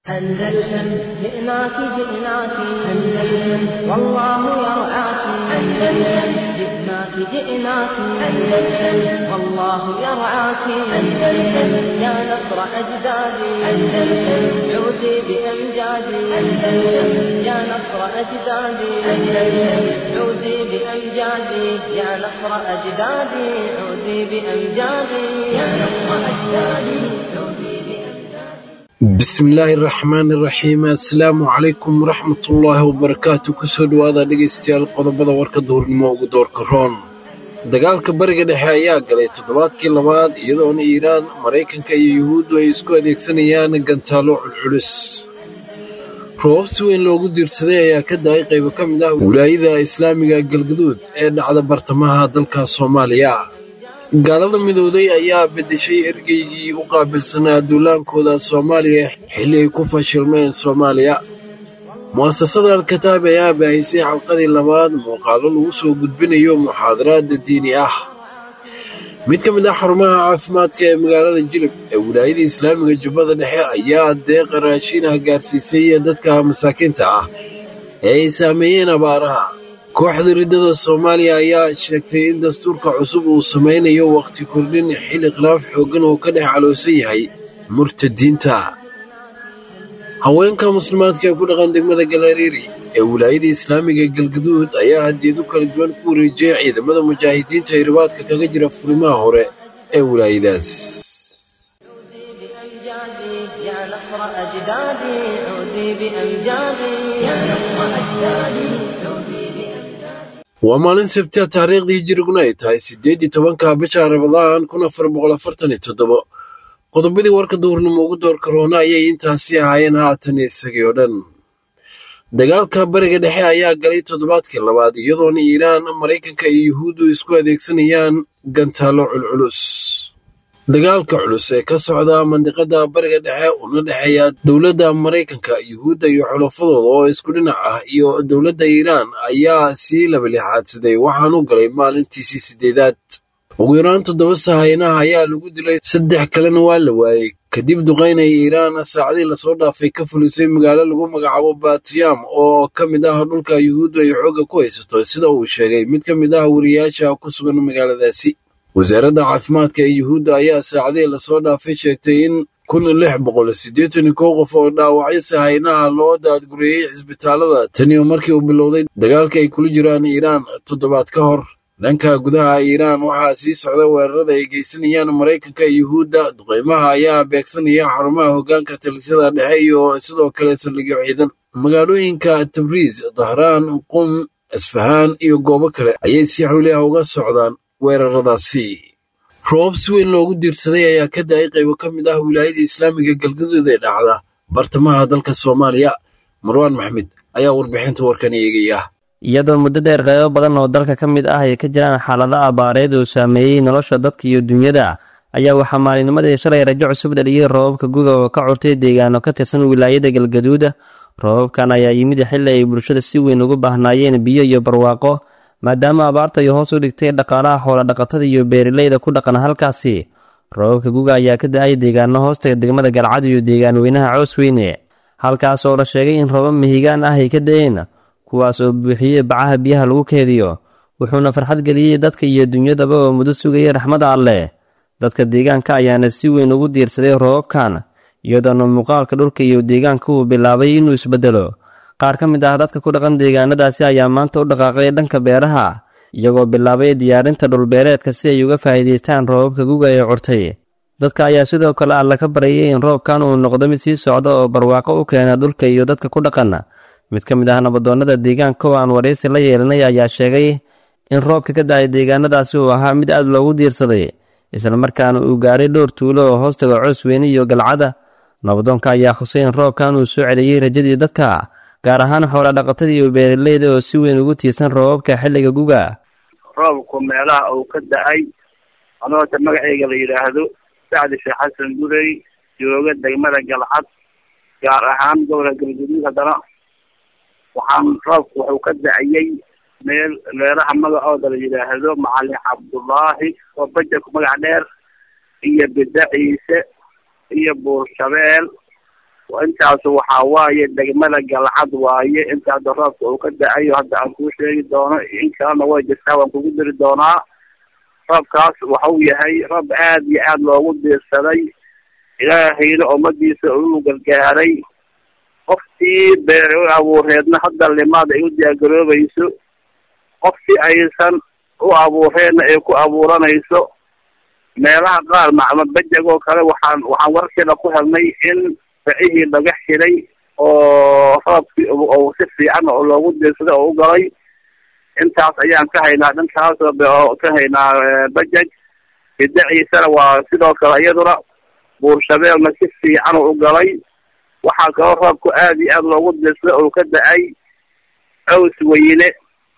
أندلسن جئناك جئناك أندلسن والله يرعاك أندلسن جئناك جئناك أندلسن والله يرعاك أندلسن يا نصر أجدادي أندلسن عودي بأمجادي أندلسن يا نصر أجدادي أندلسن عودي بأمجادي يا نصر أجدادي عودي بأمجادي يا نصر أجدادي عودي بأمجادي bismillaahi raxmaani raxiim assalaamu calaykum waraxmatullaahi wabarakaatu kusoo dhowaada dhegaystayaal qodobada warka duhurnimo ugu doorka roon dagaalka bariga dhexe ayaa galay toddobaadkii labaad iyadoona iiraan maraykanka iyo yuhuuddu ay isku adeegsanayaan gantaalo culculus roobab si weyn loogu diirsaday ayaa ka da-ay qaybo ka mid ah wilaayada islaamiga galgaduud ee dhacda bartamaha dalka soomaaliya gaalada midowday ayaa beddeshay ergeygii u qaabilsanaa duulaankooda soomaaliya xilli ay ku fashilmeen soomaaliya mu'asasada alkataab ayaa baahisay xalqadii labaad muuqaallo lagu soo gudbinayo muxaadaraadda diini ah mid ka mid ah xarumaha caafimaadka ee magaalada jilib ee wilaayada islaamiga jubbada dhexe ayaa deeqa raashin ah gaarsiisay dadka masaakiinta ah ee ay saameeyeen abaaraha kooxda riddada soomaaliya ayaa sheegtay in dastuurka cusub uu samaynayo wakhti kordhin xilli khilaaf xooggan oo ka dhex caloosan yahay murtadiinta haweenka muslimaadka ee ku dhaqan degmada galariiri ee wilaayada islaamiga galgaduud ayaa hadiyado kala duwan ku wareejiyay ciidamada mujaahidiinta ee ribaadka kaga jira furimaha hore ee wilaayadaas عودي بأمجادي يا نصر أجدادي عودي بأمجادي يا نصر أجدادي عودي بأمجادي waa maalin sabtiya taariikhdii hijiriguna ay tahay siddeed iyo tobanka bisha rabadaan kun afar boqol afartan iyo toddobo qodobadii warka duhurnimo ugu doorka roona ayay intaasi ahaayeen haatan isagii oo dhan dagaalka bariga dhexe ayaa galay toddobaadkii labaad iyadoona iiraan maraykanka iyo yuhuuddu isku adeegsanayaan gantaalo culculus dagaalka culus ee ka socda mandiqada bariga dhexe una dhexeeya dowladda maraykanka yuhuudda iyo xulafadooda oo isku dhinac ah iyo dowladda iiraan ayaa sii labalixaadsaday waxaanu galay maalintiisii sideedaad ugu yaraan toddoba sahaynaha ayaa lagu dilay saddex kalena waa la waayey kadib duqaynay iiraan saacadii lasoo dhaafay ka fulisay magaalo lagu magacaabo batiyam oo ka mid ah dhulka yuhuuddu ay xoogga ku haysato sida uu sheegay mid ka mid ah wariyaasha ku sugan magaaladaasi wasaaradda caafimaadka ee yuhuudda ayaa saacadihii lasoo dhaafay sheegtay in kun lix boqol siddeetan iyo kow qof oo dhaawacyo sahaynaha loo daadgureeyey cisbitaalada taniyo markii uu bilowday dagaalka ay kula jiraan iiraan toddobaad ka hor dhanka gudaha iiraan waxaa sii socda weerarada ay geysanayaan maraykanka iyo yuhuudda duqeymaha ayaa beegsanaya xarumaha hoggaanka talisyada dhexe iyo sidoo kale saldhigyo ciidan magaalooyinka tabriis dahraan qum isfahaan iyo goobo kale ayay si xawli ah uga socdaan weeraradaasi roobab si weyn loogu diirsaday ayaa ka da-ay qaybo ka mid ah wilaayada islaamiga galgaduud ee dhacda bartamaha dalka soomaaliya marwaan maxmed ayaa warbixinta warkan eegaya iyadoo muddo dheer qaybo badan oo dalka ka mid ah ay ka jiraan xaalado abaareed oo saameeyey nolosha dadka iyo dunyada ayaa waxaa maalinimadii shalay rajo cusub dhaliyey roobabka guga oo ka curtay deegaano ka tirsan wilaayada galgaduuda roobabkan ayaa yimid xilli ay bulshada si weyn ugu baahnaayeen biyo iyo barwaaqo maadaama abaarta ay hoos u dhigtay dhaqaalaha xoolodhaqatada iyo beeraleyda ku dhaqan halkaasi roobabka guga ayaa ka da-ay deegaano hoostaga degmada galcad iyo deegaan weynaha coosweyne halkaas oo la sheegay in roobab mihigaan ah ay ka da-een kuwaas oo buuxiyey bacaha biyaha lagu keediyo wuxuuna farxad geliyey dadka iyo dunyadaba oo muddo sugayay raxmadda alleh dadka deegaanka ayaana si weyn ugu diirsaday roobabkan iyadoona muuqaalka dhulka iyo deegaanka uu bilaabay inuu isbeddelo qaar ka mid ah dadka ku dhaqan deegaanadaasi ayaa maanta u dhaqaaqay dhanka beeraha iyagoo bilaabay diyaarinta dhulbeereedka si ay uga faa'iidaystaan roobabka guga ee curtay dadka ayaa sidoo kale alla ka baryay in roobkan uu noqdo mid sii socda oo barwaaqo u keena dhulka iyo dadka ku dhaqan mid ka mid ah nabadoonnada deegaanka oo aan waraysi la yeelanay ayaa sheegay in roobka ka da-ay deegaanadaasi uu ahaa mid aad loogu diirsaday islamarkaana uu gaaray dhowr tuulo oo hoostaga coos weyne iyo galcada nabadoonka ayaa khusay in roobkan uu soo celiyey rajadii dadka gaar ahaan xoola dhaqatada iyo beeraleyda oo si weyn ugu tiirsan roobabka xilliga guga roobku meelaha uu ka da-ay anoota magaceyga la yidhaahdo sacdi sheekh xasan gurey jooga degmada galcad gaar ahaan gobolka galgaduud haddana waxaan roobku wuxuu ka da-ayey meel meelaha magacooda la yidhaahdo macalin cabdullaahi oo bajerku magac dheer iyo bida ciise iyo buurshabeel intaas waxaa waaye degmada galcad waaye inta hadda roobka uu ka da-ayo hadda aan kuu sheegi doono in kalena way jirtaa waan kugu diri doonaa roobkaas waxau yahay roob aad iyo aad loogu diirsaday ilaahayna ummadiisa uu gargaaray qoftii beere u abuureedna hadda limaad ay u diyaargaroobayso qoftii aysan u abuureenna ay ku abuuranayso meelaha qaar macma bejag oo kale waxaan waxaan warkeeda ku helnay in bacihii laga xiray oo roobkii oo si fiican oo loogu diirsaday oo u galay intaas ayaan ka haynaa dhankaas oo ka haynaa bajaj bidaciisana waa sidoo kale iyaduna buurshabeelna si fiican oo u galay waxaa kaloo roobku aad iyo aad loogu diirsaday oo ka da-ay caws weyne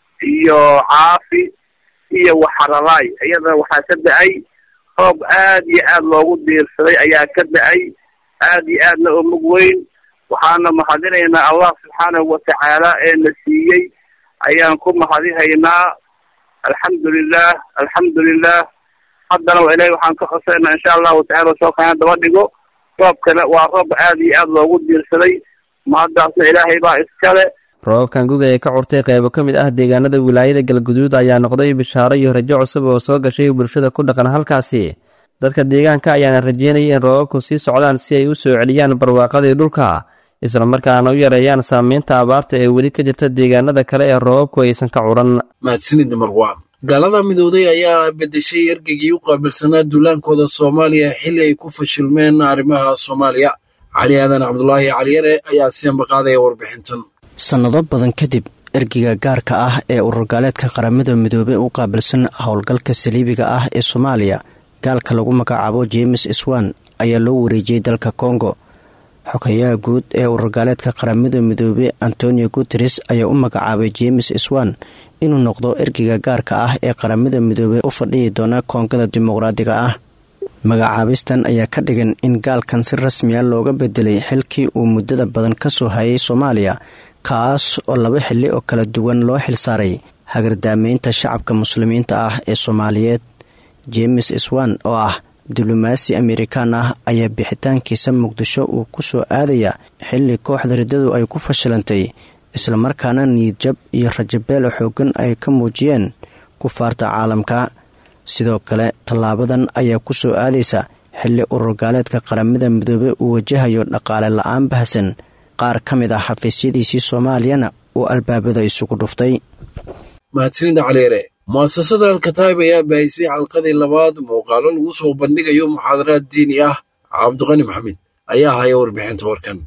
iyo caafi iyo waxaralaay iyadana waxaa ka da-ay roob aad iyo aad loogu diirsaday ayaa ka da-ay aad iyo aadna oo mug weyn waxaana mahadinaynaa allah subxaanahu watacaala ee na siiyey ayaan ku mahadihaynaa alxamdulilah alxamdulilah haddana waa ilahi waxaan ka cosaynaa insha allahu tacala soo kaana daba dhigo roobkana waa roob aad iyo aad loogu diirsaday mahaddaasna ilaahay baa iskale roobabkan guga ee ka curtay qeybo ka mid ah deegaanada wilaayada galguduud ayaa noqday bishaaro iyo rajo cusub oo soo gashay bulshada ku dhaqan halkaasi dadka deegaanka ayaana rajeynaya in roobabku sii socdaan si ay u soo celiyaan barwaaqadii dhulka islamarkaana u yareeyaan saameynta abaarta ee weli ka jirta deegaanada kale ee roobabku aysan ka curan mahadsanid marwaan gaalada midowday ayaa bedeshay ergeygii u qaabilsanaa duulaankooda soomaaliya xilli ay ku fashilmeen arrimaha soomaaliya cali aadan cabdulaahi caliyare ayaa si ambaqaadaya warbixintan sannado badan kadib ergeyga gaarka ah ee ururgaaleedka qaramada midoobey u qaabilsan howlgalka saliibiga ah ee soomaaliya gaalka lagu magacaabo james swan ayaa loo wareejiyey dalka kongo xogayaha guud ee ururgaaleedka qaramada midoobey antonio guteres ayaa u magacaabay james swan inuu noqdo ergeyga gaarka ah ee qaramada midoobey u fadhiyi doona koongada dimuqraadiga ah magacaabistan ayaa ka dhigan in gaalkan si rasmiya looga bedelay xilkii uu muddada badan ka soo hayay soomaaliya kaas oo laba xilli oo kala duwan loo xilsaaray hagardaameynta shacabka muslimiinta ah ee soomaaliyeed james swan oo ah diblomaasi amerikaan ah ayaa bixitaankiisa muqdisho uu ku soo aadaya xilli kooxda riddadu ay ku fashilantay islamarkaana niyadjab iyo rajabeelo xoogan ay ka muujiyeen kufaarta caalamka sidoo kale tallaabadan ayaa ku soo aadaysa xilli ururgaaleedka qaramada midoobe uu wajahayo dhaqaale la-aan bahsan qaar ka mid ah xafiisyadiisii soomaaliyana uu albaabada isugu dhuftay mahadsanida caliire mu'asasada alkataib ayaa baahisay xalqadii labaad muuqaalo lagu soo bandhigayo muxaadaraad diini ah cabdiqani maxamed ayaa haya warbixinta warkan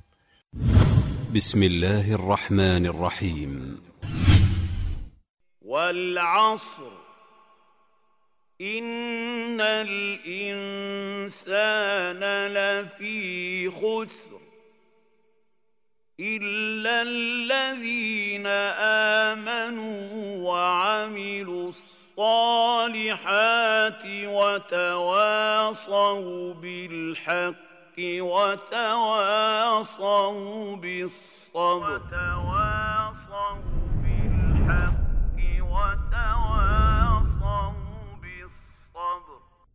بسم الله الرحمن الرحيم والعصر إن الإنسان لفي خسر إلا الذين آمنوا وعملوا الصالحات وتواصوا بالحق وتواصوا بالصبر وتواصوا بالحق وتواصوا بالصبر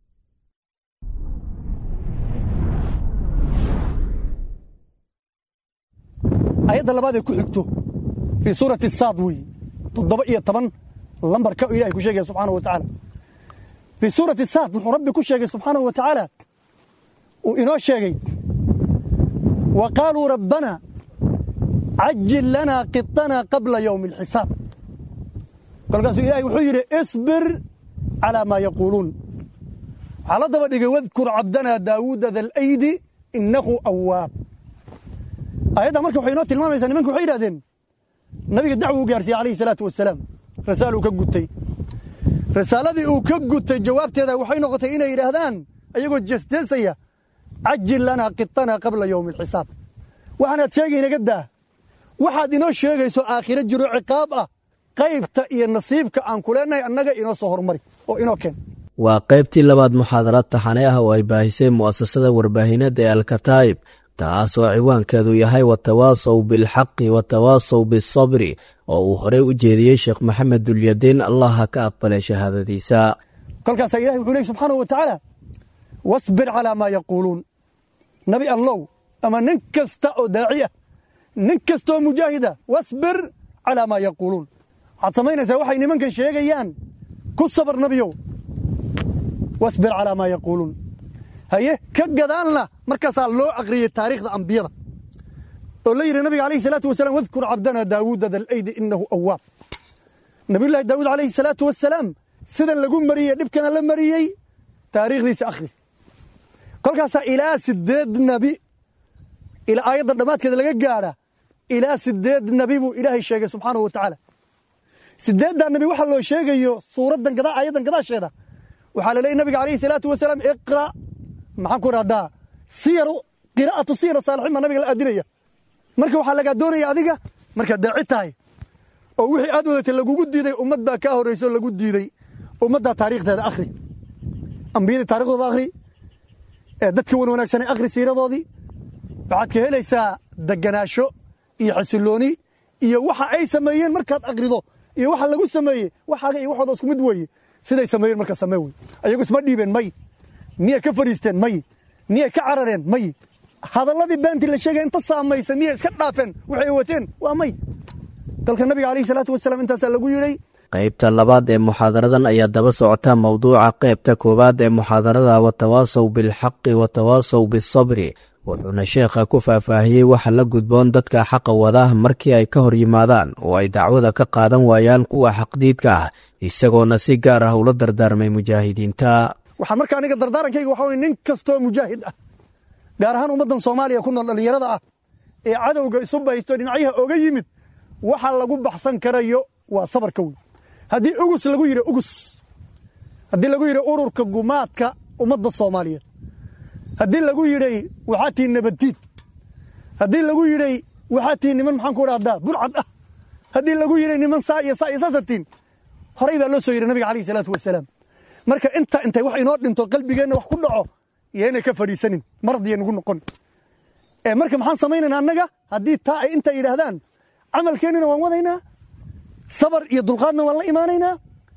ayadda labaad ee ku xigto fii suurati saad wey toddoba iyo toban lambarka ilahay ku sheegaya subxaana wa tacaala fii suurati saad wuxuu rabbi ku sheegay subxaanahu wa tacaala uu inoo sheegay wa qaaluu rabbana cajil lanaa qiطana qabla yowmi alxisaab kolkaasuu ilahay wuxuu yidhi isbir calaa maa yaquuluun waxaa la daba dhigay wadkur cabdanaa daawuuda dalaydi innahu awaab ayadda marka waxay inoo tilmaamaysaa nimanka waxay yidhahdeen nabiga dacwo u gaarsiiyey alayhi salaatu wasalaam rasaal uu ka gutay rasaaladii uu ka gutay jawaabteeda waxay noqotay inay yidhaahdaan ayagoo jeesjeesaya cajil lanaa qiطanaa qabla yowmi alxisaab waxaanaad sheegay inaga daa waxaad inoo sheegayso aakhiro jiro ciqaab ah qaybta iyo nasiibka aan ku leenahay annaga inoo soo hormari oo inoo keen waa qaybtii labaad muxaadaraad taxane ah oo ay baahisay mu'asasada warbaahinada ee alkataa'ib taas oo ciwaankeedu yahay watawaasow bilxaqi watawaasow bisabri oo uu horey u jeediyey sheekh maxamed dulyadiin allaha ka aqbalay shahaadadiisa kolkaasaa ilahi wuxuu leey subxaanahu wa tacaala wasbir calaa maa yaquuluun nabi allow ama nin kasta oo daaci ah nin kastaoo mujaahida wasbir calaa maa yaquuluun waxaad samaynaysaa waxay nimankan sheegayaan ku sabar nabiyow wasbir calaa maa yaquuluun haye ka gadaalna markaasaa loo aqriyey taariikhda ambiyada oo la yidhi nabiga alayhi salaatu wasalaam wadkur cabdana daawuuda dalaydi inahu awaab nabiyullaahi daawuud calayhi salaatu wasalaam sidan lagu mariyey dhibkana la mariyey taariikhdiisa akhri kolkaasaa ilaa sideed nabi ilaa aayadda dhammaadkeeda laga gaadha ilaa sideed nabi buu ilaahay sheegay subxaanahu wa tacaala sideeddaa nabi waxaa loo sheegayo suuraddan gadaa aayaddan gadaasheeda waxaa la leeyay nabiga alayhi salaatu wasalaam iqra maxaan ku idhahdaa siyaru qiraa'atu siyar saalixiin baa nabiga la aadinaya marka waxaa lagaa doonaya adiga markaad daaci tahay oo wixii aad wadatay lagugu diiday ummad baa kaa horrayso lagu diiday ummaddaa taariikhdeeda akhri ambiyadii taarikhdooda akhri ee dadka wan wanaagsanay akhri siiradoodii waxaad ka helaysaa deganaasho iyo xasillooni iyo waxa ay sameeyeen markaad akhrido iyo waxa lagu sameeyey waxaaga iyo waxooda isku mid weeye siday sameeyeen marka samee wey ayagu isma dhiibeen may miyay ka fadhiisteen may miyay ka carareen may hadalladii beentii la sheegay inta saamaysa miyay iska dhaafeen waxay wateen waa may dalka nabiga calayhi salaatu wasalaam intaasaa lagu yidhay qaybta labaad ee muxaadaradan ayaa daba socota mowduuca qaybta koowaad ee muxaadarada watawaasow bilxaqi watawaasow bisabri wuxuuna sheekha ku faahfaahiyey waxa la gudboon dadka xaqa wada markii ay ka hor yimaadaan oo ay dacwada ka qaadan waayaan kuwa xaqdiidka ah isagoona si gaar ah ula dardaarmay mujaahidiinta waxaan marka aniga dardaarankayga waxa weye nin kastoo mujaahid ah gaar ahaan ummaddan soomaaliya ku nool dhallinyarada ah ee cadowga isu baysto dhinacyaha oga yimid waxa lagu baxsan karayo waa sabarka wey haddii ugus lagu yidhi ugus haddii lagu yidhi ururka gumaadka ummadda soomaaliyeed haddii lagu yidhay waxaa tihi nabaddiid haddii lagu yidhay waxaa tihi niman maxaan ku idhahdaa burcad ah haddii lagu yidhay niman saa iyo saa iyo saasatiin horay baa loo soo yidhi nabiga calayhi salaatu wasalaam marka inta intay wax inoo dhinto qalbigeenna wax ku dhaco yaynay ka fadhiisanin maradiya nagu noqon ee marka maxaan samaynaynaa annaga haddii taa ay intaa yidhaahdaan camalkeennina waan wadaynaa sabar iyo dulqaadna waan la imaanaynaa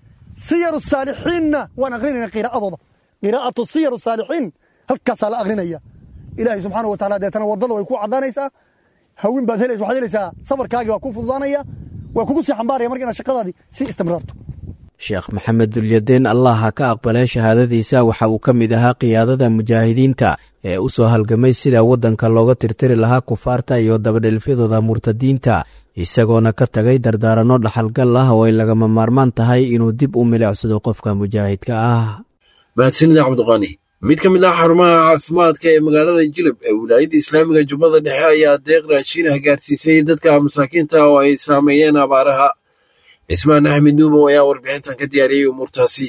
siyaru saalixiinna waan akhrinaynaa qiraa'adooda qiraa'atu siyaru saalixiin halkaasaa la akrinaya ilaahay subxaanahu wa tacala deetana waddada way ku caddaanaysaa hawin baad helaysa waxaad helaysaa sabarkaagii waa ku fududaanaya waa kugu sii xambaaraya marka inaad shaqadaadii sii istimraarto sheekh maxamed dulyadeen allah ha ka aqbalee shahaadadiisa waxa uu ka mid ahaa qiyaadada mujaahidiinta ee u soo halgamay sida waddanka looga tirtiri lahaa kufaarta iyo dabadhelfyadooda murtadiinta isagoona ka tagay dardaaranno dhaxalgal ah oo ay lagama maarmaan tahay inuu dib u milicsado qofka mujaahidka ah mahadsanida cabdiqaani mid ka mid ah xarumaha caafimaadka ee magaalada jilib ee wilaayadda islaamiga jubbada dhexe ayaa deeq raashiinah gaarsiisay dadka masaakiinta oo ay saameeyeen abaaraha cismaan axmed nuumow ayaa warbixintan ka diyaariyey umuurtaasi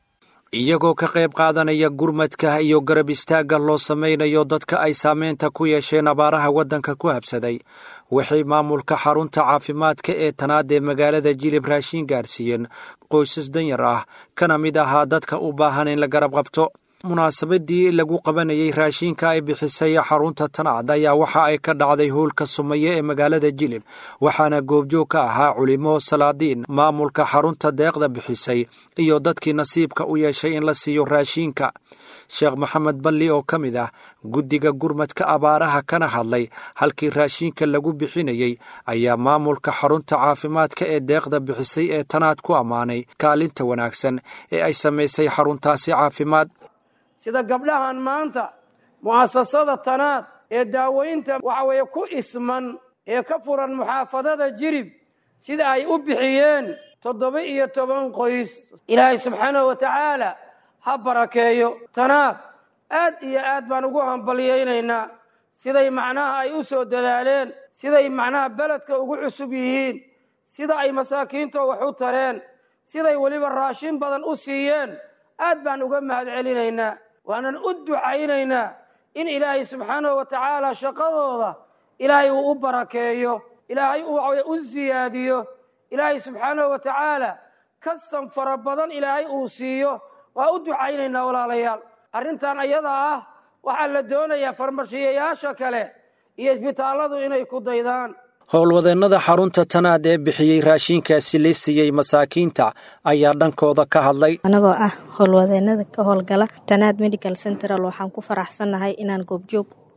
iyagoo ka qayb qaadanaya gurmadka iyo garab istaagga loo samaynayo dadka ay saameynta ku yeesheen abaaraha waddanka ku habsaday waxay maamulka xarunta caafimaadka ee tanaad ee magaalada jilib raashiin gaarsiiyeen qoysas danyar ah kana mid ahaa dadka u baahan in la garab qabto munaasabadii lagu qabanayey raashiinka ay bixisay xarunta tanaad ayaa waxa ay ka dhacday howlka sumaye ee magaalada jilib waxaana goobjoog ka ahaa culimo salaadiin maamulka xarunta deeqda bixisay iyo dadkii nasiibka u yeeshay in la siiyo raashiinka sheekh maxamed balli oo ka mid ah guddiga gurmadka abaaraha kana hadlay halkii raashiinka lagu bixinayey ayaa maamulka xarunta caafimaadka ee deeqda bixisay ee tanaad ku ammaanay kaalinta wanaagsan ee ay samaysay xaruntaasi caafimaad sida gabdhahan maanta mu'asasada tanaad ee daaweynta waxa weeye ku isman ee ka furan muxaafadada jirib sida ay u bixiyeen toddoba iyo toban qoys ilaahay subxaanahu wa tacaala ha barakeeyo tanaad aad iyo aad baan ugu hambalyaynaynaa siday macnaha ay u soo dadaaleen siday macnaha beledka ugu cusub yihiin sida ay masaakiinto wax u tareen siday weliba raashin badan u siiyeen aad baan uga mahad celinaynaa waanan u ducaynaynaa in ilaahay subxaanahu wa tacaala shaqadooda ilaahay uu u barakeeyo ilaahay uu u siyaadiyo ilaahay subxaanahu wa tacaala kastan fara badan ilaahay uu siiyo waa u ducaynaynaa walaalayaal arrintan ayada ah waxaa la doonayaa farmashiyayaasha kale iyo isbitaalladu inay ku daydaan howlwadeennada xarunta tanaad ee bixiyey raashiinkaasi la siiyey masaakiinta ayaa dhankooda ka hadlay anagoo ah howlwadeennada ka howlgala tanaad medical central waxaan ku faraxsannahay inaan goobjoog ku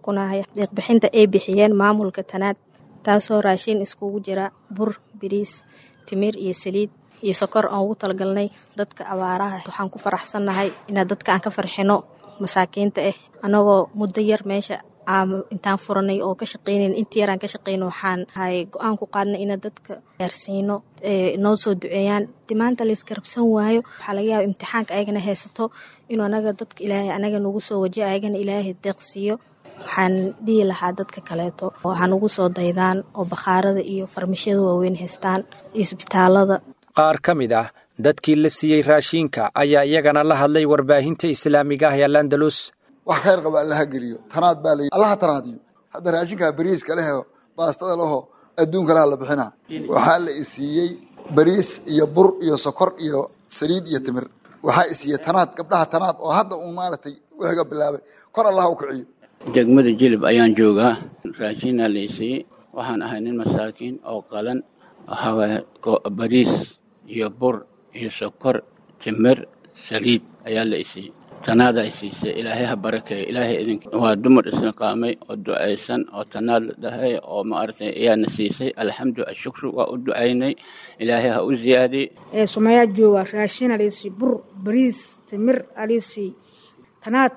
ku nahay deeqbixinta ay bixiyeen maamulka tanaad taasoo raashin iskugu jira bur biriis timir iyo saliid iyo sokor aan ugu talagalnay dadka abaaraha waxaan ku faraxsannahay inaa dadka aan ka farxino masaakiinta ah anagoo muddo yar meesha intaan furanay oo ka shaqeynayn intii yaraan ka shaqeyno waxaan hay go-aan ku qaadnay ina dadka gaarsiino noo soo duceeyaan dimaanta laisgarabsan waayo waxaa laga yaaba imtixaanka ayagana haysato inuu anaga dadka ilaahay anaga nagu soo wajiyo ayagana ilaahay deeqsiiyo waxaan dhihi lahaa dadka kaleeto oo ha nagu soo daydaan oo bakhaarada iyo farmashyada waaweyn haystaan isbitaalada qaar ka mid ah dadkii la siiyey raashiinka ayaa iyagana la hadlay warbaahinta islaamiga ah ee landalus wax khayr qaba allaha geliyo tanaad baa layi allaha tanaadiyo hadda raashinkaa bariiska leho baastada leho adduunka laha la bixina waxaa la isiiyey bariis iyo bur iyo sokor iyo saliid iyo timir waxaa isiiyey tanaad gabdhaha tanaad oo hadda uun maaragtay wixiga bilaabay kor allaha u kiciyo degmada jilib ayaan joogaa raashinaa la isiiyey waxaan ahay nin masaakiin oo qalan bariis iyo bur iyo sokor timir saliid ayaa la isiiyey tanaada ay siisay ilaahay ha barakeeyo ilaahay idin waa dumar isniqaamay oo ducaysan oo tanaad la dhahay oo maaragtay ayaana siisay alxamdu ashukru waa u ducaynay ilaahay ha u ziyaadiye sumayaa jooga raashin alisi bur bariis timir alisi tanaad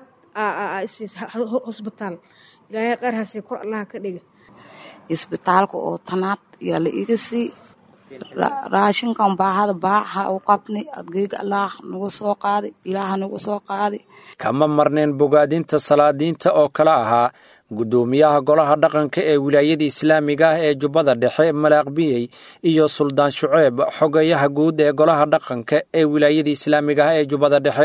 hosbitaal ilaahay qaar hasiy kor allaha ka dhiga isbitaalka oo tanaad yaa la iga sii raashinkan baahada baaxa u qabnay adgeyga allaah nagu soo qaaday ilaaha nagu soo qaaday kama marneen bogaadinta salaadiinta oo kale ahaa guddoomiyaha golaha dhaqanka ee wilaayada islaamiga ah ee jubbada dhexe malaaqbiyey iyo suldaan shuceeb xogayaha guud ee golaha dhaqanka ee wilaayada islaamiga ah ee jubbada dhexe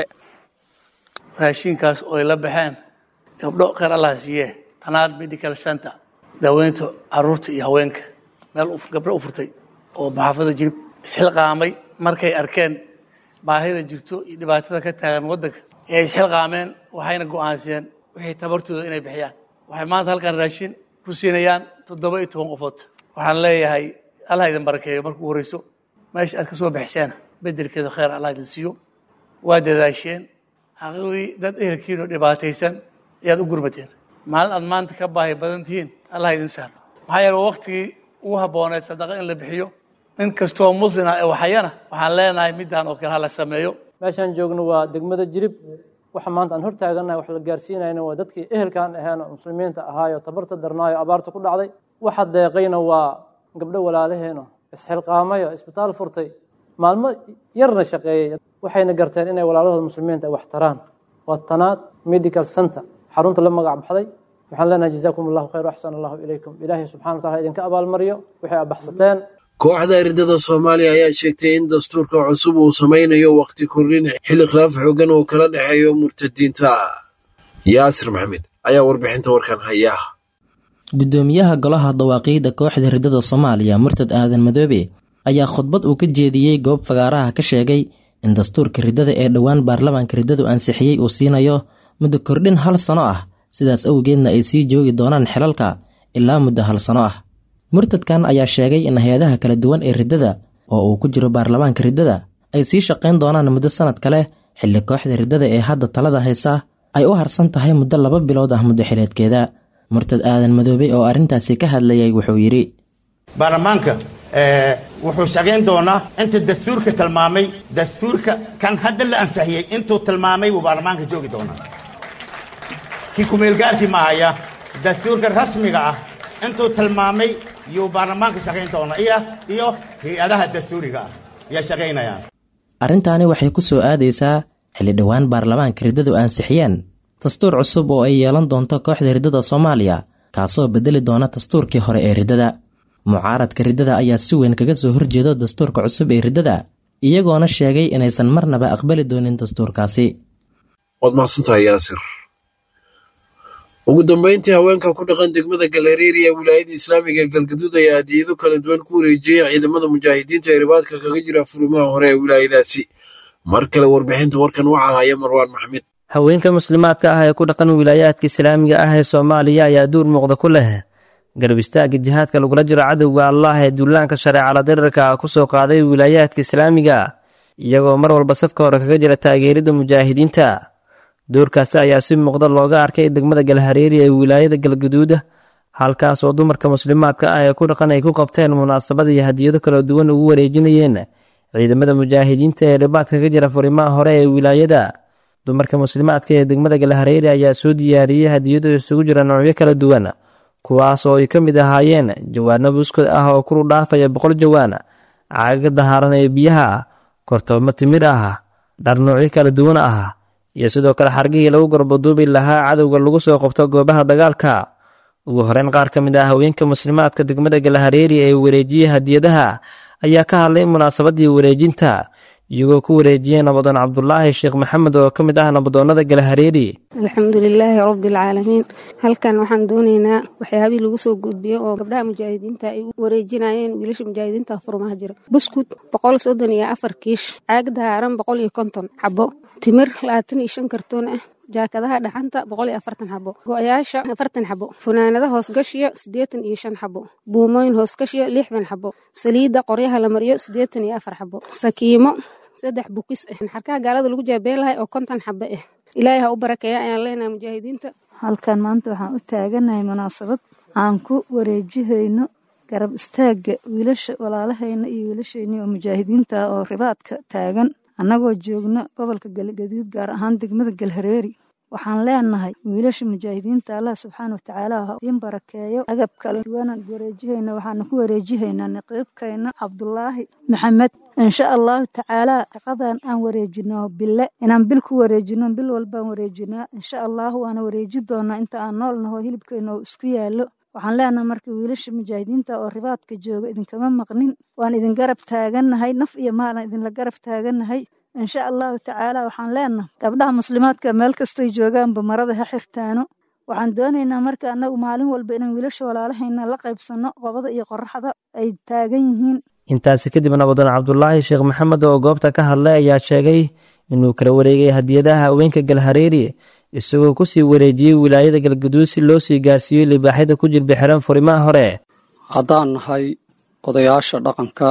raashinkaas oo ay la baxeen gabdho kheyr allah siiye tanaad medical center daaweynta caruurta iyo haweenka meel gabdho u furtay oo maxaafada jirib isxilqaamay markay arkeen baahida jirto iyo dhibaatada ka taagan waddanka ee isxilqaameen waxayna go'aansiyeen wixii tabartooda inay bixiyaan waxay maanta halkan raashin ku siinayaan toddoba iyo toban qofood waxaan leeyahay allah idin barakeeyo markuu horeyso meesha aad ka soo bixiseen bedelkeeda kheyr allah idin siiyo waa dadaasheen xaqiiqdii dad ehelkiin oo dhibaataysan ayaad u gurmateen maalin aad maanta ka baahi badan tihiin allah idin sahlo maxaa yeele waktigii ugu habbooneed sadaqa in la bixiyo nin kastoo muslina ee waxayana waxaan leenahay midaan oo kale ha la sameeyo meeshaan joogno waa degmada jirib waxa maanta aan hortaagannahay wax la gaarsiinayna waa dadkii ehelkaan ahayn oo muslimiinta ahaayo tabarta darnaayo abaarta ku dhacday waxa deeqayna waa gabdho walaalaheeno isxilqaamayo isbitaal furtay maalmo yarna shaqeeyey waxayna garteen inay walaalahooda muslimiinta ay wax taraan waa tanaad medical center xarunta la magac baxday waxaan leenahay jazaakum allahu khayr axsan allahu ilaykum ilaahay subxana wa tacala idinka abaalmariyo waxay abaxsateen kooxda eridada soomaaliya ayaa sheegtay in dastuurka cusub uu samaynayo wakhti kordhin xilli khilaaf xoogan uu kala dhexeeyo murtadiinta yaasir maxamed ayaa warbixinta warkan haya guddoomiyaha golaha dawaaqiidda kooxda ridada soomaaliya murtad aadan madoobe ayaa khudbad uu ka jeediyey goob fagaaraha ka sheegay in dastuurka riddada ee dhowaan baarlamaanka riddadu ansixiyey uu siinayo muddo kordhin hal sano ah sidaas awgeedna ay sii joogi doonaan xilalka ilaa muddo hal sano ah murtadkan ayaa sheegay in hay-adaha kala duwan ee riddada oo uu ku jiro baarlamaanka riddada ay sii shaqayn doonaan muddo sannad kale xilli kooxda riddada ee hadda talada haysa ay u harsan tahay muddo laba bilood ah muddo xileedkeeda murtad aadan madoobey oo arrintaasi ka hadlayay wuxuu yidhi baarlamaanka wuxuu shaqayn doonaa inta dastuurka tilmaamay dastuurka kan hadda la ansixiyey intuu tilmaamay buu baarlamaanka joogi doonaa kii kumeelgaarkii mahaya dastuurka rasmiga ah intuu tilmaamay yuu baarlamaanka shaqayn doonaa iyo iyo hay-adaha dastuuriga ah yaa shaqaynayaan arrintaani waxay ku soo aadaysaa xilli dhowaan baarlamaanka riddadu ansixiyeen dastuur cusub oo ay yeelan doonto kooxda riddada soomaaliya kaasoo beddeli doona dastuurkii hore ee riddada mucaaradka riddada ayaa si weyn kaga soo horjeedo dastuurka cusub ee riddada iyagoona sheegay inaysan marnaba aqbali doonin dastuurkaasi waad mahadsantahay yaasir ugu dambeyntii haweenka ku dhaqan degmada galereeri ee wilaayada islaamiga ee galgaduud ayaa hadiyado kala duwan ku wareejiyey ciidamada mujaahidiinta ee ribaadka kaga jira furimaha hore ee wilaayadaasi mar kale warbixinta warkan waxaa haya marwaan maxmed haweenka muslimaadka ah ee ku dhaqan wilaayaadka islaamiga ah ee soomaaliya ayaa duur muuqda ku leh garab istaagga jihaadka lagula jiro cadowga allah ee duulaanka shareecala dirirka ku soo qaaday wilaayaadka islaamiga iyagoo mar walba safka hore kaga jira taageerida mujaahidiinta doorkaasi ayaa si muuqda looga arkay degmada galhareeri ee wilaayada galgaduuda halkaas oo dumarka muslimaadka ah ee ku dhaqan ay ku qabteen munaasabad iyo hadiyado kala duwan ugu wareejinayeen ciidamada mujaahidiinta ee dhibaadka ka jira furimaha hore ee wilaayada dumarka muslimaadka ee degmada galhareeri ayaa soo diyaariyey hadiyado isugu jira noocyo kala duwan kuwaas oo ay ka mid ahaayeen jawaano buskod ah oo kuru dhaafaya boqol jawaan caaga dahaaran ee biyaha kortoomo timir ah dhar noocyo kala duwan ah iyo sidoo kale xargihii lagu gorbaduubi lahaa cadowga lagu soo qabto goobaha dagaalka ugu horeyn qaar ka mid ah haweenka muslimaadka degmada galhareeri ee wareejiyey hadiyadaha ayaa ka hadlay munaasabadii wareejinta iyagoo ku wareejiyey nabadoon cabdulaahi sheekh maxamed oo ka mid ah nabadoonnada galhareeri alxamdulilaahi rabbialcaalamiin halkan waxaan doonaynaa waxyaabihii lagu soo gudbiyo oo gabdhaha mujaahidiinta ay u wareejinayeen wiilasha mujaahidiinta furmaha jira buskud boqol soddon iyo afar kiish caag dahaaran boqol iyo konton xabo timir labaatan iyo shan kartoon ah jaakadaha dhaxanta boqol iyo afartan xabo go-yaasha afartan xabo funaanada hoosgashiyo siddeetan iyo shan xabo buumooyin hoosgashiyo lixdan xabo saliidda qoryaha la mariyo siddeetan iyo afar xabo sakiimo saddex bukis ah xarkaha gaalada lagu jaabeen lahay oo konton xabo ah ilaahay ha u barakeeya ayaan leenahay mujaahidiinta halkan maanta waxaan u taaganahay munaasabad aan ku wareejihayno garab istaagga wiilasha walaalahayna iyo wiilashayni oo mujaahidiinta ah oo ribaadka taagan annagoo joogno gobolka galgaduud gaar ahaan degmada galhareeri waxaan leenahay wiilasha mujaahidiinta allah subxaana watacaala ha idiin barakeeyo agab kala duwanaan wareejihayna waxaana ku wareejihaynaa naqiibkayna cabdulaahi maxamed insha allahu tacaalaa shaqadan aan wareejino bille inaan bil ku wareejino bil walbaan wareejinaa insha allahu waana wareeji doonaa inta aan nool naho hilibkayna oo isku yaallo waxaan leenahay marka wiilasha mujaahidiinta oo ribaadka jooga idinkama maqnin waan idin garab taagannahay naf iyo maalan idinla garab taagannahay insha allahu tacaala waxaan leenahay gabdhaha muslimaadka meel kastay joogaanba marada ha xirtaano waxaan doonaynaa marka annagu maalin walba inaan wiilasha walaalahayna la qaybsanno qobada iyo qoraxda ay taagan yihiin intaasi kadib nabadoon cabdulaahi sheekh maxamed oo goobta ka hadlay ayaa sheegay inuu kala wareegay hadiyadaha haweenka galhareeri isagoo kusii wareejiyey wilaayada galgaduud si loo sii gaarsiiyo libaaxyada ku jilbixiran furimaha hore haddaan nahay odayaasha dhaqanka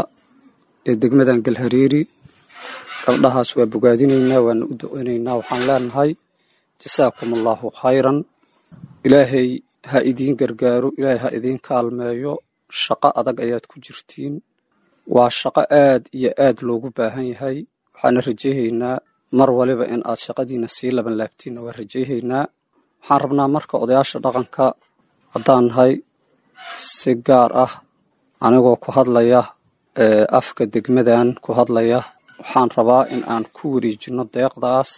ee degmadan galhareeri gabdhahaas waa bogaadinaynaa waana u duceynaynaa waxaan leenahay jasaakum allaahu khayran ilaahay ha idiin gargaaro ilaahay ha idiin kaalmeeyo shaqo adag ayaad ku jirtiin waa shaqo aad iyo aad loogu baahan yahay waxaana rajayhaynaa mar waliba in aad shaqadiina sii laban laabtiinna waa rajayhaynaa waxaan rabnaa marka odayaasha dhaqanka haddaan nahay si gaar ah anigoo ku hadlaya afka degmadan ku hadlaya waxaan rabaa in aan ku wareejinno deeqdaas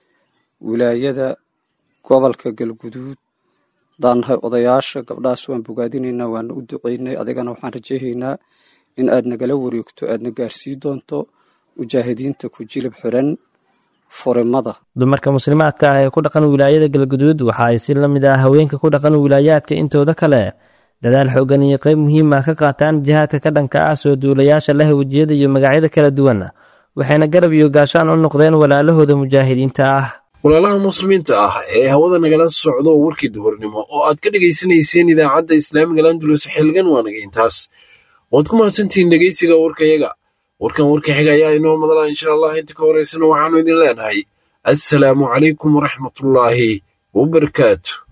wilaayada gobolka galguduud haddaan nahay odayaasha gabdhahaas waan bogaadinaynaa waana u duceynay adigana waxaan rajayhaynaa in aad nagala wareegto aadna gaarsii doonto mujaahidiinta ku jilib xiran furimada dumarka muslimaadka ah ee ku dhaqan wilaayada galguduud waxa ay si la mid ah haweenka ku dhaqan wilaayaadka intooda kale dadaal xoogan iyo qayb muhiim ah ka qaataan jihaadka ka dhanka ah soo duulayaasha leh wejiyada iyo magacyada kala duwan waxayna garab iyo gaashaan u noqdeen walaalahooda mujaahidiinta ah walaalaha muslimiinta ah ee hawada nagala socdo warkii duhurnimo oo aad ka dhegaysanayseen idaacadda islaamiga landulus xilgan waa naga intaas waad ku mahadsantihiin dhegeysiga warkayaga warkan warka xiga ayaa inoo madala insha allah inta ka horeysana waxaanu idin leenahay assalaamu calaykum waraxmatullaahi wabarakaatu